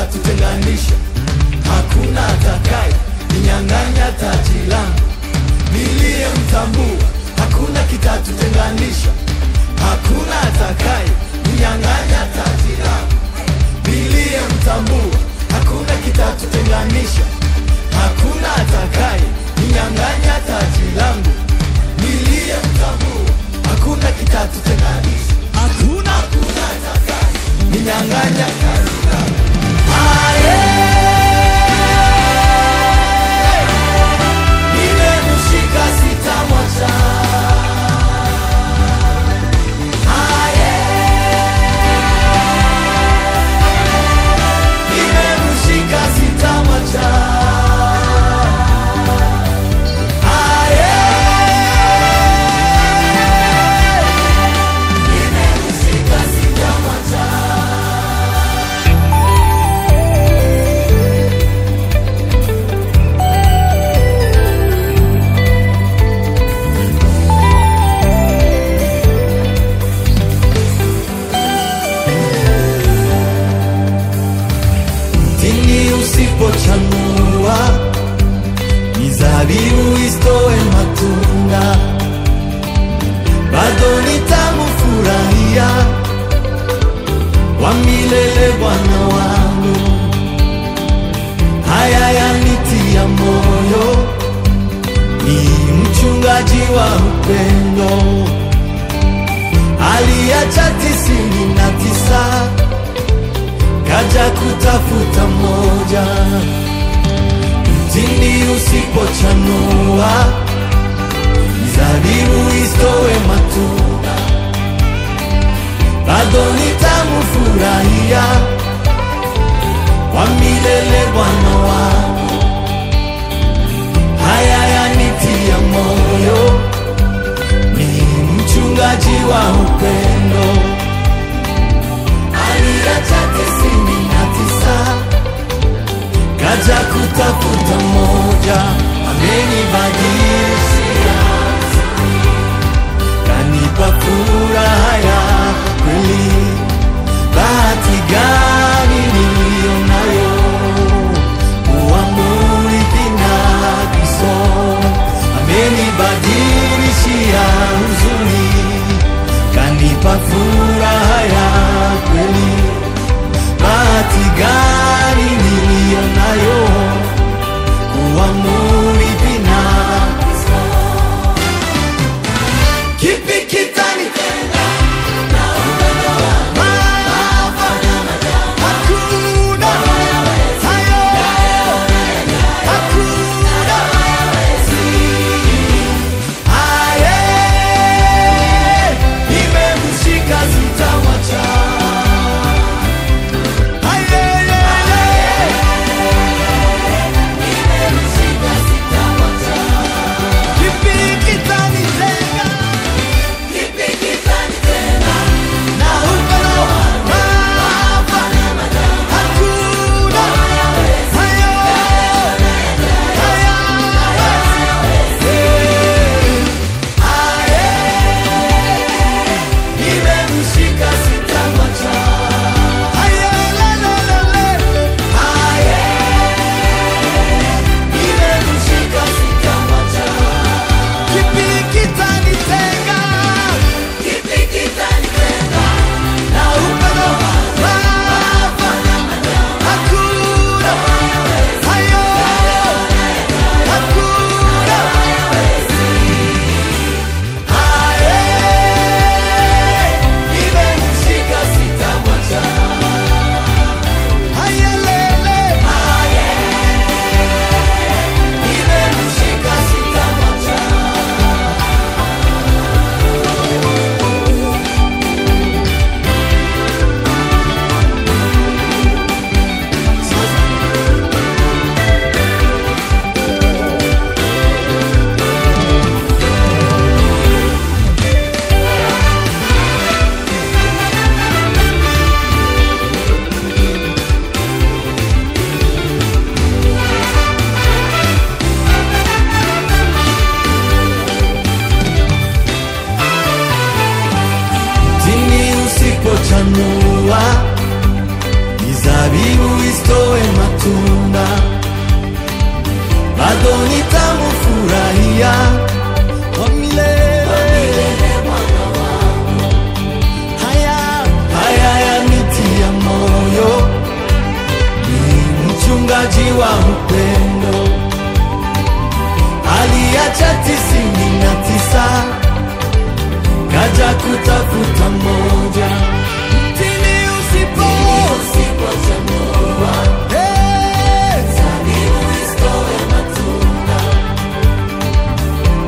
kitatutenganisha, hakuna atakaye ninyang'anya taji langu. Niliyemtambua, hakuna kitatutenganisha, hakuna atakaye ninyang'anya taji langu. Niliyemtambua, hakuna kitatutenganisha, hakuna atakaye ninyang'anya taji langu. Niliyemtambua, hakuna kitatutenganisha, hakuna hakuna atakaye ninyang'anya taji langu. Aye. Nimemshika sitamwacha. Aye. Nimemshika sitamwacha. Aye. Nimemshika sitamwacha. Mtini usipochanua, mizabibu isitoe matunda, bado nitamfurahia wa milele Bwana wangu. Haya yanitia moyo, ni mchungaji wa upendo, aliacha tisini na tisa kaja kutafuta moja. Mtini usipochanua, mizabibu isitoe matunda, bado nitamfurahia kwa milele Bwana wangu. Haya yanitia moyo, ni mchungaji wa upendo aliacha tisini na tisa kaja kutafuta moja, amenibadilishia kanipa furaha ya kweli. Bahati gani niliyo nayo usitoe matunda, bado nitamfurahia kwa milele. Haya haya yanitia moyo, ni mchungaji wa upendo, aliacha tisini na tisa kaja kutafuta moja. Mtini usipo Hey!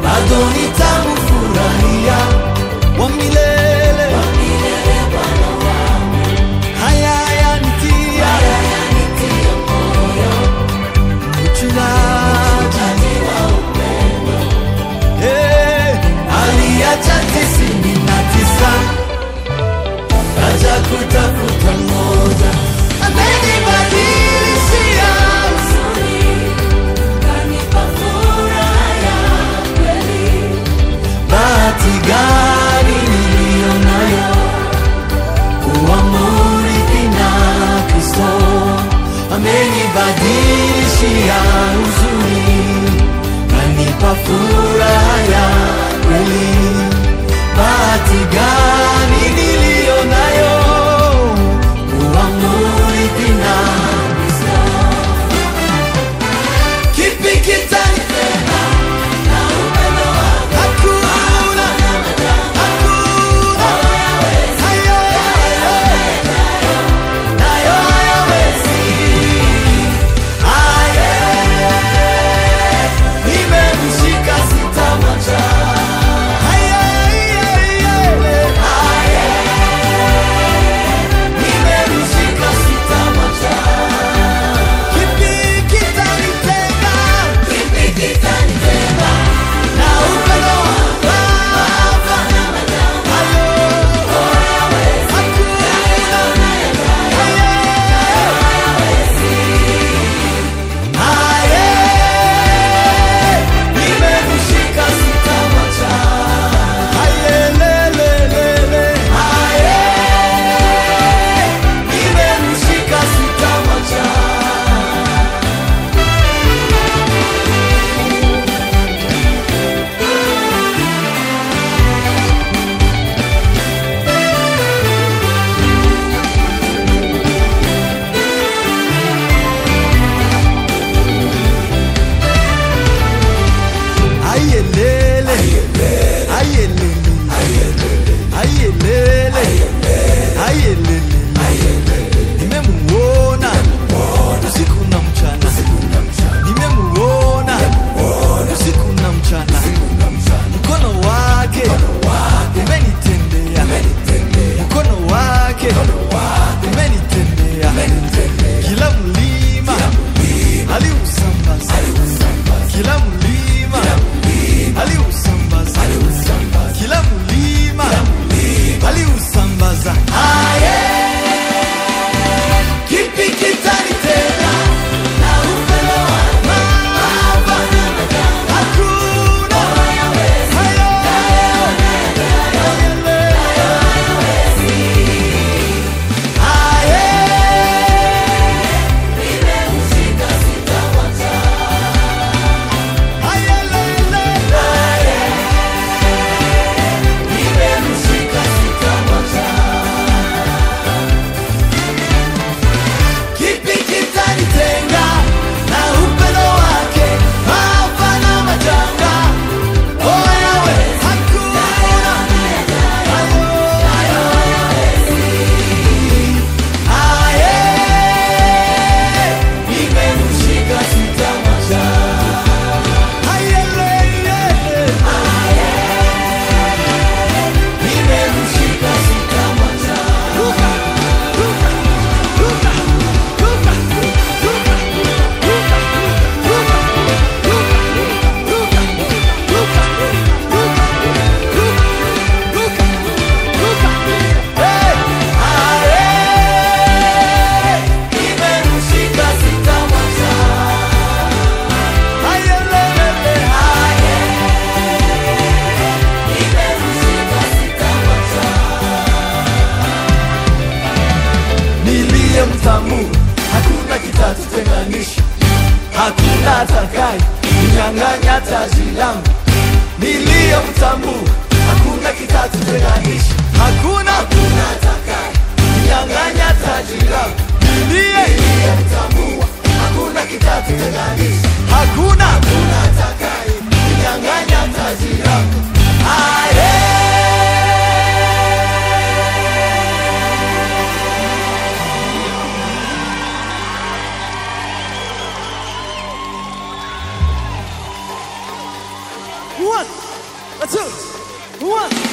yangu niliyomtambua, hakuna kitatutenganisha, hakuna hakuna atakaye ninyang'anya taji langu niliyemtambua, hakuna kitatutenganisha, hakuna hakuna atakaye ninyang'anya taji langu aye One, a two, one.